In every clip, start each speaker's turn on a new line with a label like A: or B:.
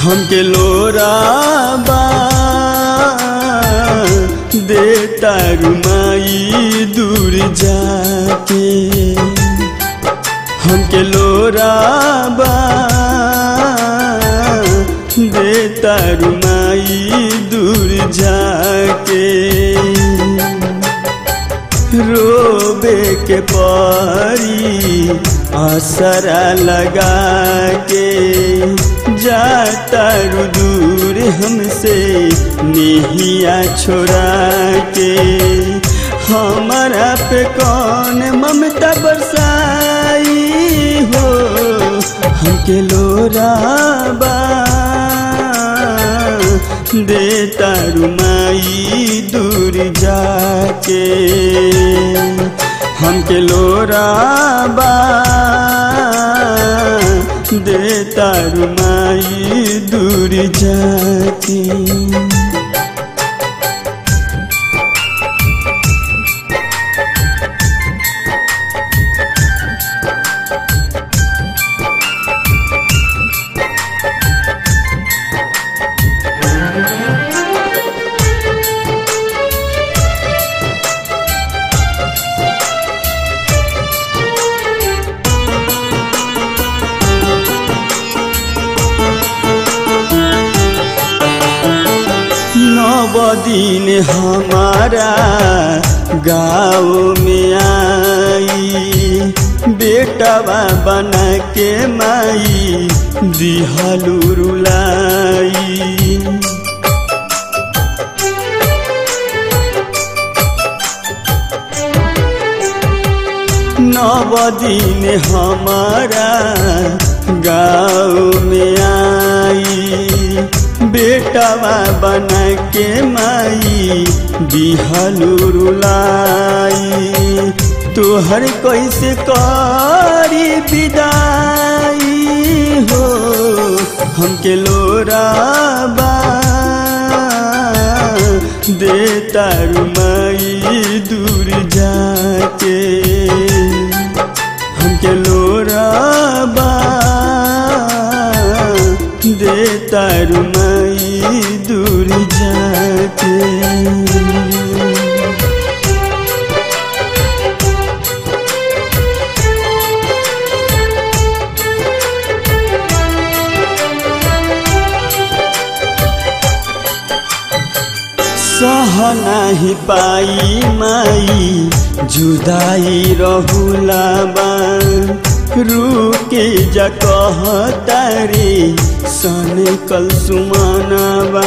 A: हमके लोराबा देता रुमाई दूर जाके हमके लोराबा देता रुमाई दूर जाके रोबे के पारी आसरा लगा के जाता रु दूर हमसे नेहिया छोड़ा के हमारा पे कौन ममता बरसाई हो हमके लोराबा देता रुमाई दूर जाके हमके लोराबा देता रुमाई दूर जाके नव दिन हमारा गाँव में आई बेटवा बना के माई दिहलू रुलाई नव दिन हमारा गाँव में आई बेटवा बना के माई बिहलू रुलाई तोहर कैसे करी विदाई हो हमके लोराबा देता रुमाई दूर जाके हमके लोराबा देता रुमाई दूर जाके सह नाही पाई माई जुदाई रहुलाबा रुके जा कहतारे सन कल सुमानाबा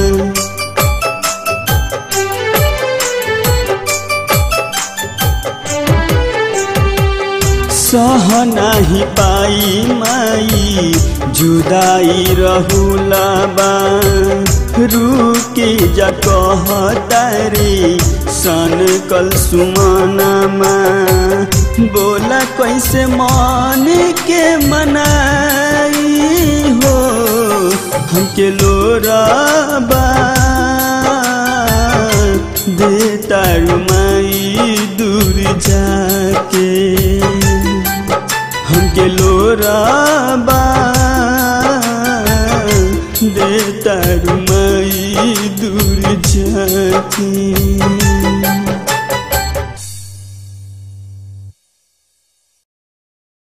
A: सह नाही पाई माई जुदाई रहुलाबा रुके जा कहतारे सन कल सुमानामा बोला कैसे मन के मनाई हो हमके लोराबा देता रुमाई दूर जाके हमके लोराबा देता रुमाई दूर जाके